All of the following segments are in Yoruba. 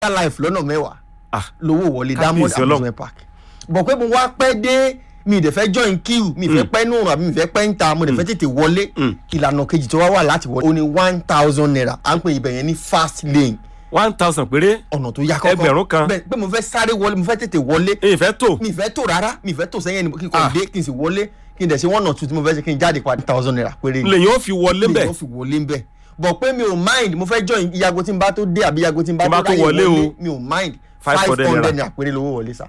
life lọ́nà mẹ́wàá Ah, lówó wọlé Kábíyèsí diamond Ọlọ́run. amusement park bọ̀ pé mo wá pẹ́ dé mi ì dẹ̀ fẹ́ join queue mi ì fẹ́ pẹ́ nù àbí mi ì fẹ́ pẹ́ ń ta mo dẹ̀ fẹ́ tètè wọlé Mm. ìlànà kejì tó wá wà láti wọlé ó ní one thousand naira à ń pè ibẹ̀ yẹn ní fast lane one thousand péré ọ̀nà tó yá kọ́kọ́ Ẹgbẹ̀rún kan. bẹ́ẹ̀ pé mo fẹ́ sáré wọlé mo fẹ́ tètè wọlé èyí fẹ́ tó mi ì fẹ́ tó rárá mi ì fẹ́ tó sẹ́yìn ẹni kí n kò Ah. dé kí n sì wọlé kí n dẹ̀ ṣe one or two tí mo fẹ́ ṣe kí n jáde padà thousand naira péré ni lèyìn ó fi wọlé mi bẹ̀ ò fi wọlé ń bẹ̀ bọ̀ pé mi ò mind mo fẹ́ join iyago tí n bá tó dé àbí iyago tí n bá Tí n bá tó tó ráyè wọlé wọlé o. mi ò mind Five five hundred hundred naira. naira péré lówó wọlé sá.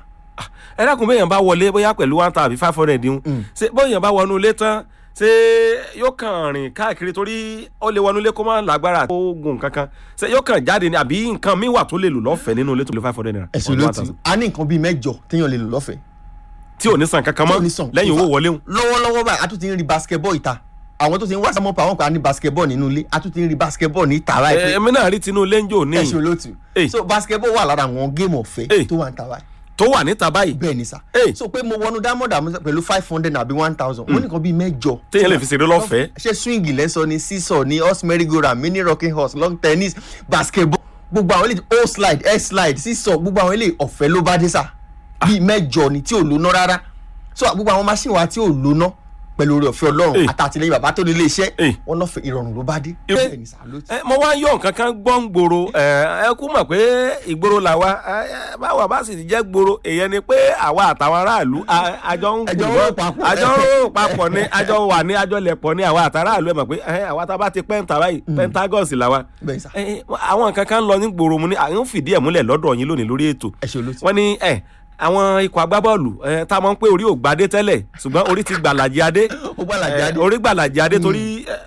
ẹ dákun bẹ́ẹ̀ yẹn bá wọlé bóyá pẹ̀lú one thousand five hundred ń ṣe bóyá yẹn bá wọnú ilé tán ṣé yóò kàn rìn káàkiri torí ó lè wọnú ilé kó má lágbára tó gùn kankan ṣe yóò kàn jáde ni àbí nǹkan mi wà tó lè lò lọ́fẹ̀ẹ́ nínú ilé tó lè five hundred naira ẹ̀sùn or ló 1,000. ti a ní nǹkan bíi mẹ́jọ téèyàn lè lò lọ́fẹ̀ẹ́ tí ò ní san kankan tí ò mọ́ ní sàn. lẹ́yìn owó wọlé ń lọ́wọ́lọ́wọ́ báyìí a tún ti ń rí basketball ìta àwọn tó ti ń wá sámọ́ pa àwọn kan á ní basketball nínú ilé a tún ti ń rí basketball ní ìta láì pé èmi náà rí tinú lẹ́njọ́ ní ẹ̀sùn ló ti Eh. so basketball wà lára àwọn géèmù Eh. ọ̀fẹ́ tó wà ń ta báyìí tó wà níta báyìí bẹ́ẹ̀ ni sá Eh. so pé mo wọnú diamond àmúṣe pẹ̀lú five hundred àbí one thousand wọ́n ní nǹkan bíi mẹ́jọ téèyàn lè fi ṣeré lọ́fẹ̀ẹ́ ṣé swing lẹ́sọ ni sísọ ni horse merry go round mini rocking horse long tennis basketball gbogbo àwọn eléyìí o slide air slide sísọ gbogbo àwọn eléyìí ọ̀fẹ́ ló bá dé sà bíi mẹ́jọ ni tí ò lóná rárá so gbogbo àwọn machine wa tí ò lóná pẹ̀lú oore ọ̀fẹ́ Eh. ọlọ́run àtàtìlẹ́yìn bàbá tó ní ilé iṣẹ́ Eh. wọn náà fẹ́ ìrọ̀rùn ló bá dé Eh. bẹ́ẹ̀ ni sà ló ti. ẹ mo wá ń yọ nǹkan kan gbọ́ ń gbòòrò ẹ ẹ kú mọ̀ pé ìgboro làwa ẹ, ẹ, báwa bá sì ti jẹ́ gbòòrò èèyàn ni pé àwa àtàwọn aráàlú a- àjọ ń Àjọ ń gbòòrò rò papọ̀. àjọ ń rò papọ̀ ni àjọ wà ní àjọ lẹ̀pọ̀ ní àwa àtàráàlú ẹ mọ̀ pé ẹ, àwa tá a bá ti pẹ́ǹtà báyìí pentagons làwa bẹ́ẹ̀ sà ẹ, àwọn nǹkan kan ń lọ ní gbòòrò mu ní à ń fìdí ẹ̀ múlẹ̀ lọ́dọ̀ yín lónìí lórí ètò ẹ ṣe olóòtú. wọ́n ní ẹ àwọn ikọ̀ agbábọ́ọ̀lù ẹ, tá a mọ̀ pé orí ò gbadé tẹ́lẹ̀ ṣùgbọ́n orí ti gbàlàjì adé ó gbà làjà Eh, dé orí gbàlàjì adé torí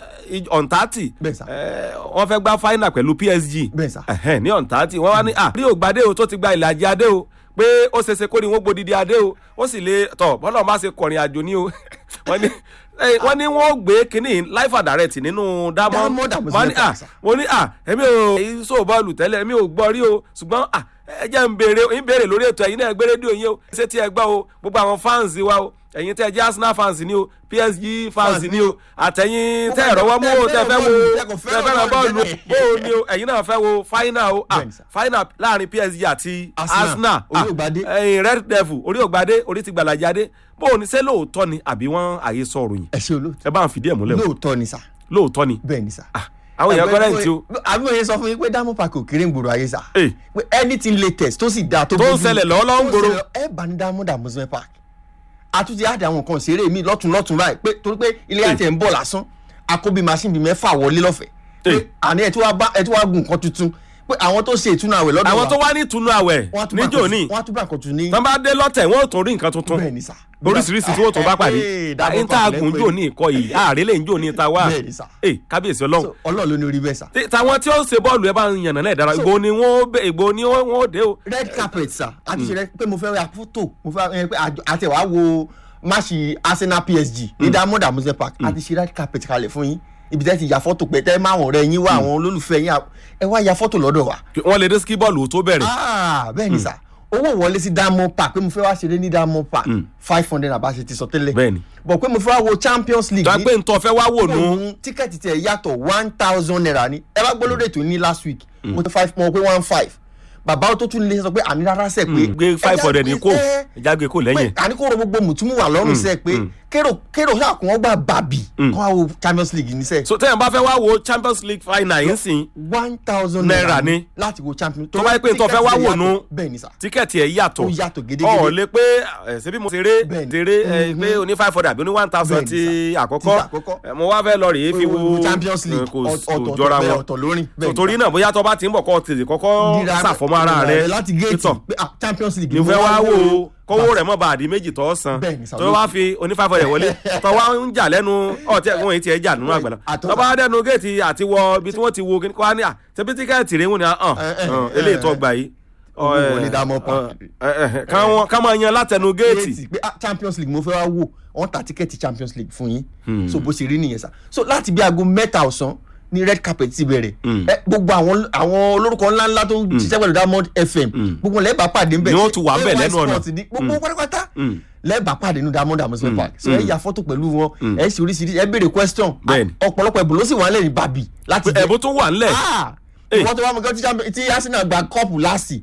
ọ̀ǹtàtì Bẹ́ẹ̀ sà. wọ́n fẹ́ gbá final pẹ̀lú PSG Bẹ́ẹ̀ sà. Ẹ̀hẹ́n, ní ọ̀ǹtàtì wọ́n wá ní à rí ògbádé o tó ti gba ìlàjì adé o pé ó ṣeéṣe kó ní wọ́n gbódìdí adé o ó sì lè tọ̀ bọ́lá ọ̀ma ṣe kọrin àjò ní o wọ́n ní eh, wọ́n ní wọ́n gbé kínní life and direct nínú diamond Diamond Amusement wọ́n ní à Park, sà. wọ́n ní à èmi ò so bọ́ọ̀lù tẹ́lẹ̀ èmi ò gbọ́ rí o ṣùgbọ́n à ẹ jẹ́ ń béèrè ń béèrè lórí ètò ẹ̀yin náà gbé rédíò yín o ṣé tí ẹ gbọ́ o gbogbo àwọn fans wa o ẹ̀yin tẹ́ ẹ jẹ́ Arsenal fans ni o PSG fans ni o àtẹ̀yin tẹ́ ẹ̀rọ wọ́n mú o tẹ́ fẹ́ wo tẹ́ fẹ́ràn bọ́ọ̀lù bó o ni o ẹ̀yin náà fẹ́ wo final o ah Bẹ́ẹ̀ni sà. final láàrin PSG àti Arsenal, Arsenal orí ògbádé. ah, ẹ̀yin Red Devil orí ògbádé orí ti gbàlàjáde bó o ní ṣé lóòótọ́ ni àbí wọ́n àyè sọ òròyìn ẹ ṣe olóòtú. ẹ bá ń fìdí ẹ̀ múlẹ̀ o lóòótọ́ ni sà lóòótọ́ ni bẹ́ẹ̀ ni sà. Ah, àwọn èèyàn kọ́rẹ́ǹtì o àbí mo yẹ sọ fún yín pé diamond park ò kéré ń gbòòrò ayé sà. Eh. pé anything latest tó sì dáa tó Tó ń bójú mu, ṣẹlẹ̀ lọ́wọ́lọ́wọ́ ń tó gbòòrò. ṣẹlẹ̀, ẹ bá ní diamond amusement park àtúntì àdé àwọn nǹkan ìṣeré mi lọ́tún lọ́tún báyìí pé torí pé ilé àti ẹ̀ ń bọ̀ lásán akóbi machine bíi mẹ́fà wọlé lọ́fẹ̀ẹ́ pé Eh. àní ẹ̀ tí wàá bá ẹ̀ tí wàá gun nǹkan tuntun pé àwọn tó ṣe ìtúnu àwẹ̀ lọ́dọ̀ wa àwọn tó wá ní ìtùnú àwẹ̀ wọ́n á tún bá níjó nǹkan ní tuntun- wọ́n á tún bá nǹkan tuntun ní tán bá dé lọ́tẹ̀ wọ́n ò tún rí nǹkan tuntun bẹ́ẹ̀ ni sà. oríṣiríṣi tí wọ́n tún bá pàdé Eh, Diamond àyín tá a Park gùn lẹ́pẹ́. jò ní ìkọ yìí ààrẹ lè ń jò ní ta wá Bẹ́ẹ̀ ni sà. Eh, kábíyèsí ọlọ́run So, ọlọ́run ló ní orí bẹ́ẹ̀ sà. Tí- tàwọn tí ó ṣe bọ́ọ̀lù ẹ bá ń yànnà náà dára ìgbò ni wọ́n bẹ- ìgbò ni wọ́n wọ́n dé o red carpet sà àti ṣe rẹ pé mo fẹ́ ra fótò mo fẹ́ ẹ pé àjọ- àti wàá wo máàṣì Arsenal PSG ní Diamond Amusement Park àti ṣe red carpet kalẹ̀ fún yín ibi tẹ́ ti ya fọ́tò pé tẹ́ máa wọ̀n rẹ yín wá àwọn olólùfẹ́ yín à- ẹ wá ya fọ́tò lọ́dọ̀ wa. wọ́n lè dé ski bọ́ọ̀lù tó bẹ̀rẹ̀ Ah, bẹ́ẹ̀ ni sà owó wọlé sí Diamond Park pé mo fẹ́ wá ṣeré ní Diamond Park five hundred àbá ṣe ti sọ tẹ́lẹ̀ Bẹ́ẹ̀ ni. bọ̀ pé mo fẹ́ wá wo Champions League tó a pé ntọ́ fẹ́ wá wò nù òun tíkẹ́ẹ̀tì tiẹ̀ yàtọ̀ one thousand naira ni ẹ bá gbọ́ lórí ètò ní last week mo ti five mo pé one five bàbá tó tún lè sọ pé àní rárá sẹ̀ pé gbé five hundred ní kò ẹ ẹja gbé kò lẹ́yìn pé àní kò ro gbogbo mùtúmù wà lọ́rùn sẹ́ pé kérò kérò ṣàkùn ọgbà bàbì kọ́ àwọn Champions League ní sẹ́ so tẹ́yìn bá fẹ́ wá wo Champions League final yìí sìn one thousand Naira naira ni. ni láti wo Champions Tó bá yẹ pé n tó fẹ́ wá wò nù. bẹ́ẹ̀ ni sà tíkẹ́ẹ̀tì ẹ̀ yàtọ̀ Ó yàtọ̀ gédégédé. ọ̀ lè pé ẹ̀ ṣebí mo ṣeré Bẹ́ẹ̀ ni. ṣeré ẹ̀ pé oní five hundred àbí oní one thousand Bẹ́ẹ̀ ni ti sà. àkọ́kọ́ Ti àkọ́kọ́. ẹ̀, mo wá fẹ́ lọ rèé fi wo Champions League ẹ̀, kò ọ̀tọ̀ kò ọ̀tọ̀ jọra bẹ́ẹ̀ wọn ọ̀tọ̀ lórí So, torí náà bóyá tó bá ti ń bọ̀ kọ́ tètè kọ́kọ́ Dira- ṣàfọmọ́ ara rẹ láti géètì Pétọ̀, pé ah, Champions League ní fẹ́ wá wò ó kówó rẹ̀ mọ́ bá àdí méjì tó san Bẹ́ẹ̀ ni, tó wá fi oní five hundred wọlé tó wá ń jà lẹ́nu ọ̀tí ẹ̀gbọ́n yìí tiẹ̀ jà nínú àgbàlá Àtọ́- tó bá dẹnu géètì àti wọ ibi tí wọ́n ti wo kí wọ́n á ní à tẹ́bí tíkẹ́ẹ̀tì rẹ̀ wọ́n ni hàn Eh, eh, eléyìí eh, tó gbà yìí owó ọ, wọlé eh, Diamond Park. eh, eh, eh, káwọn- ká máa yan látẹnu géètì géètì pé ah, Champions League mo fẹ́ wá wò wọ́n ta tíkẹ́ẹ̀tì Champions League fún yín so bó ṣe rí nìyẹn sá so láti bí aago mẹ́ta ọ̀sán ní red carpet ti bẹ̀rẹ̀ ẹ, gbogbo àwọn àwọn olórúkọ ńláńlá tó ń ṣiṣẹ́ pẹ̀lú Diamond FM gbogbo lẹ́ẹ̀bà pàdé ńbẹ̀ Ni wọ́n ṣé tún wà ńbẹ̀ AY lẹ́nu ọ̀nà. Sport ní gbogbo pátápátá Mm. lẹ́ẹ̀bà pàdé ní Diamond Amusement Park so ẹ ya fọ́tò pẹ̀lú wọn ẹ ṣe oríṣiríṣi ẹ béèrè question Bẹ́ẹ̀ni. ọ̀pọ̀lọpọ̀ ẹ̀bùn ló sì wà lẹ́yìn bàbí láti ẹ̀bùn tún wà ńlẹ̀ Ah! Eh. ìwọ́n tó wá mọ̀ kí tí Arsenal gba kọ́ọ̀pù láàsì